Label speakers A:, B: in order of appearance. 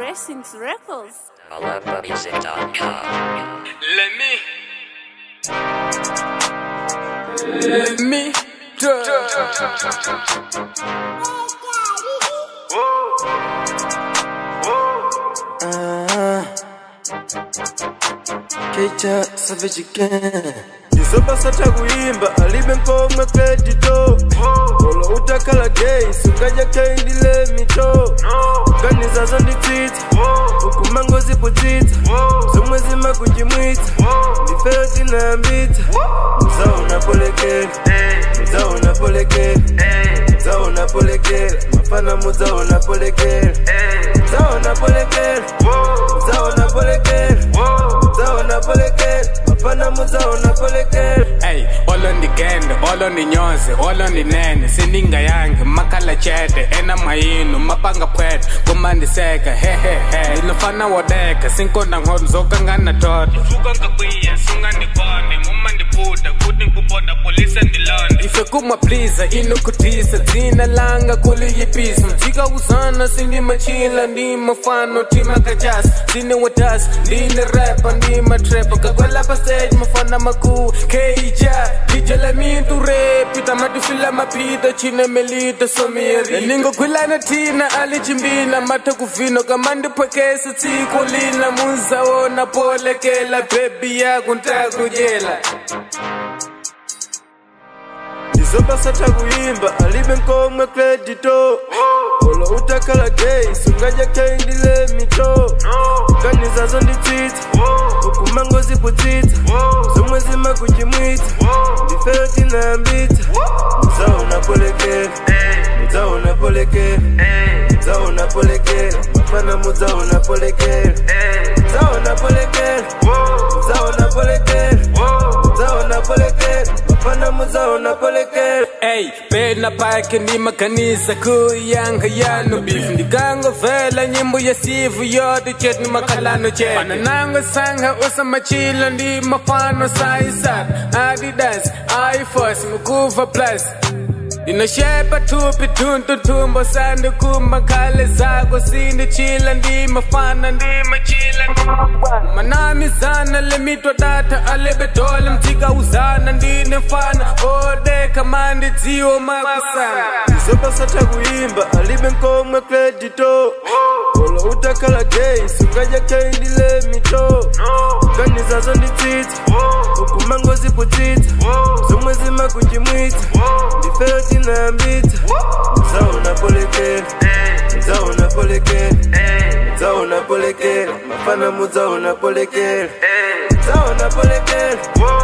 A: Blessings Records.
B: AlumbaMusic.com.
C: Let me. Let me.
D: Keita Savage again ndizobasata kuimba alibe nkomwe kredito olo utakhala gay sungadya kendile mito ganizazo nditsitsa ukumango ziputsitsa zomwe zimakunjimwitsa ndifeyo tinayambitsa muzaona polekela muzaona polekela muzaona polekela mafana muzaona polekela muzaona polekela muzaona polekela muzaona polekela mafana muzaona polekela
C: Hey, olo ndigende olo ndinyonze olo ndinene sendingayange makhala chete ena mayinu mapanga pwete kumandiseka hehehe ndinofana wodeka sinkonda ngodo zokangana toto sukangakwiya sungandikone mumandiputa kuti nkubona polisa ndilonde ife kumapleasa inokutisa dzina langa kuliyipisa mdzika uzana sindimachila ndimafano timakajasi sine watasi ndine repa ndimatrepa kakwelapa stage mafana makuu keija dijela mintu repi tamatufila mapita chine melita somiri ningokhwilana thina alichimbina matha kuvino kamandipwekesa tsiko lina muzawona polekela bebi yako ntakujela
D: ndizobasata kuimba alibe nkomwe kredito olo utakhala gay sungadya kendile mito ganizazo nditsitsa ukumango ziputsitsa zomwe zimakunjimwitsa ndifeyo tinayambitsa muzaona polekela muzaona polekela muzaona polekela mafana muzaona polekela muzaona polekela muzaona polekela muzaona polekela mafana muzaona polekela
C: Ey, pena pake ndimakanisa kuyanga yano beef ndikangovela nyimbo ya sivu yote chet ni makhalano chet fana nango sanga usamachila ndi mafano saisat adidas iforce mukuva plus ndinoshepa thupi tuntuthumbo sandikumba khale zako sindichila ndimafana ndimachila manamizana lemitwa data alebedole mdzika uzana ndine mfana odeka mandidziwo makusana
D: ndizobasata kuimba alibe nkomwe kredito olo utakhala gay sungadya kendile mito ganizazo nditsitsa ukumango ziputsitsa zomwe zimakunjimwitsa ndifeyo tinayambitsa muzaona polekela muzaona polekela muzaona polekela mafana muzaona polekela muzaona polekela